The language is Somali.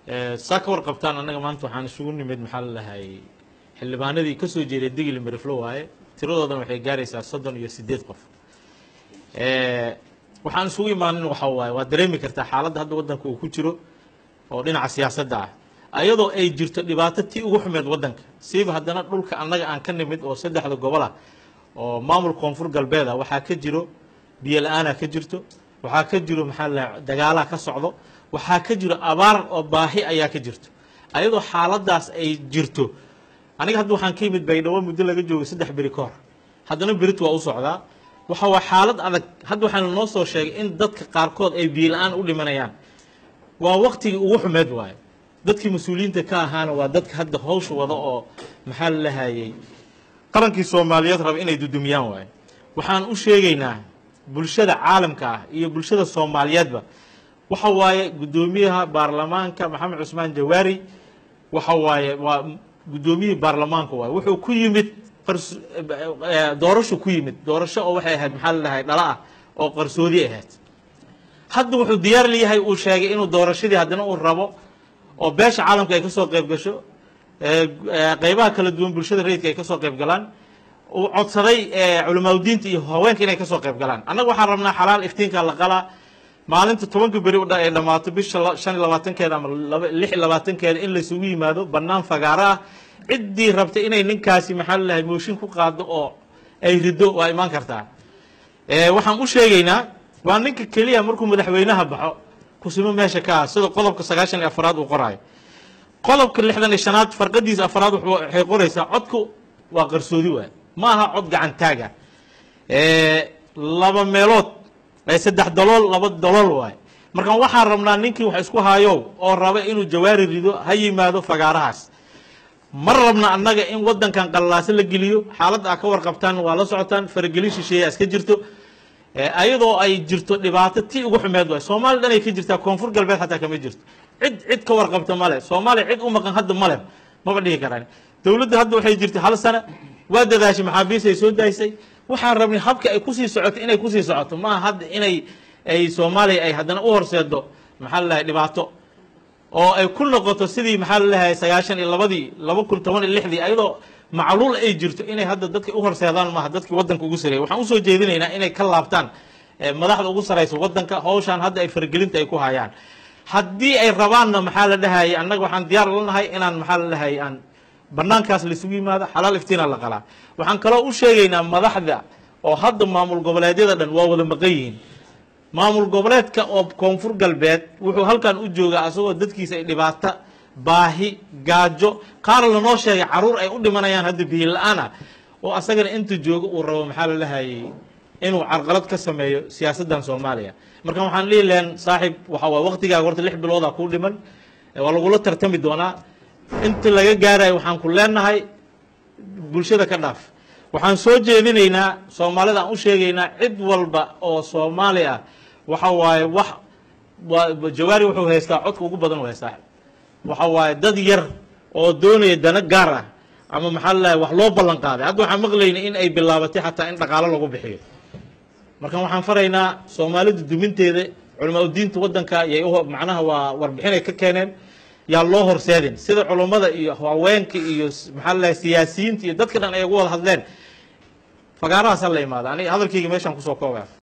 saa ka warqabtaan annaga maanta waxaan isugu nimid maxaa la lahay xildhibaanadii ka soo jeeday digli miriflo waaye tiradoodana waxay gaaraysaa soddon iyo siddeed qof waxaan isugu imaanin waxa waaye waa dareemi kartaa xaaladda hadda waddanka uu ku jiro oo dhinaca siyaasadda ah ayadoo ay jirto dhibaato tii ugu xumeed waddanka siiba haddana dhulka annaga aan ka nimid oo saddexda gobol ah oo maamul koonfur galbeed ah waxaa ka jiro biyo la-aanaa ka jirto waxaa ka jiro maxaa la dagaalaa ka socdo waxaa ka jiro abaar oo baahi ayaa ka jirto ayadoo xaaladaas ay jirto aniga hadda waxaan ka yimid baydhabo muddo laga joogay saddex beri ka hor haddana berit waa u socdaa waxa waa xaalad adag hadda waxaana noo soo sheegay in dadka qaarkood ay biyo la-aan u dhimanayaan waa waktigii ugu xumeed waayo dadkii mas-uuliyiinta ka ahaana waa dadka hadda hawsha wada oo maxaa la lahayey qarankii soomaaliyeed raba inay dudumiyaan waayo waxaan u sheegaynaa bulshada caalamka ah iyo bulshada soomaaliyeedba waxa waaye guddoomiyaha baarlamaanka maxamed cusmaan jawaari waxa waaye waa guddoomiyihii baarlamaanka waaye wuxuu ku yimid qars doorasho ku yimid doorasho oo waxay ahayd maxaa la dhahay dhala ah oo qarsoodi ahayd hadda wuxuu diyaar leeyahay uu sheegay inuu doorashadii haddana uu rabo oo beesha caalamka ay ka soo qayb gasho qeybaha kala duwan bulshada rayidka ay ka soo qayb galaan uu codsaday culamaadudiinta iyo haweenka inay kasoo qayb galaan annaga waxaan rabnaa xalaal iftiinka la qalaa maalinta tobanka beri ay dhammaato bisha shan iyo labaatankeeda ama lix iyo labaatankeeda in laysugu yimaado bannaan fagaaro ah ciddii rabta inay ninkaasi maxaa lalahay mooshin ku qaado oo ay rido waa imaan kartaa waxaan u sheegaynaa waa ninka keliya markuu madaxweynaha baxo kusimo meesha ka ah sida qodobka sagaashan iyo afaraad uu qoraayo qodobka lixdan iyo shanaad farqadiisa afaraad waxay qoraysaa codku waa qarsoodi waay ma aha cod gacantaaga laba meelood saddex dalool laba dalool waay marka waxaan rabnaa ninkii wax isku hayow oo raba inuu jawaari rido ha yimaado fagaarahaas ma rabna annaga in wadankan qallaaso la geliyo xaaladda a ka warqabtaan waa la socotaan faragelin shisheeya iska jirto ayadoo ay jirto dhibaato tii ugu xumeed waay soomaaliya dhan ay ka jirtaa koonfur galbeed xataa kama jirto cid cid ka warqabta male soomaaliya cid u maqan hadda male maba dhihi karaan dowladda hadda waxay jirtay hal sana waa dadaashay maxaabiis ay soo daysay waxaan rabnay habka ay kusii socoto inay kusii socoto maaha hadda inay ay soomaaliya ay haddana u horseedo maxaa la lahay dhibaato oo ay ku noqoto sidii maxaa la lahay sagaashan iyo labadii laba kun toban iyo lixdii ayadoo macluul ay jirto inay hadda dadka u horseedaan maaha dadkii wadanka ugu sareeyay waxaan usoo jeedinaynaa inay ka laabtaan madaxda ugu saraysa wadanka hawshaan hadda ay faragelinta ay ku hayaan haddii ay rabaanna maxaa la dhahayay annaga waxaan diyaar lanahay inaan maxaa la dhahayay aan banaankaas laisugu yimaado xalaal iftiina la qalaa waxaan kaloo u sheegaynaa madaxda oo hadda maamul goboleedyada dhan waa wada maqan yihiin maamul goboleedka oo koonfur galbeed wuxuu halkan u joogaa asagoo dadkiisa ay dhibaato baahi gaajo qaar lanoo sheegay caruur ay u dhimanayaan hadda biyo la-aan ah oo asagana inta joogo uu rabo maxaa la lahayay inuu carqalad ka sameeyo siyaasaddan soomaaliya marka waxaan dhihi lahayn saaxiib waxa waa waqtigaaga horta lix biloodaa kuu dhiman waa lagula tartami doonaa inta laga gaarayo waxaan ku leenahay bulshada ka dhaaf waxaan soo jeedinaynaa soomaalida aan u sheegaynaa cid walba oo soomaali ah waxa waaye wax jawaari wuxuu haystaa codka ugu badan u haystaa waxa waaye dad yar oo doonaya dana gaar ah ama maxaa lalahay wax loo ballan qaaday hadda waxaan maqlaynay in ay bilaabatay xataa in dhaqaalo lagu bixiyo marka waxaan faraynaa soomaalida duminteeda culamaa udiinta wadanka yay macnaha waa warbixinay ka keeneen yaa loo horseedin sida culummada iyo haweenka iyo maxaa lalahay siyaasiyiinta iyo dadka dhan ay ugu wada hadleen fagaarahaas ha la imaada aniga hadalkayga meeshaan kusoo koobaya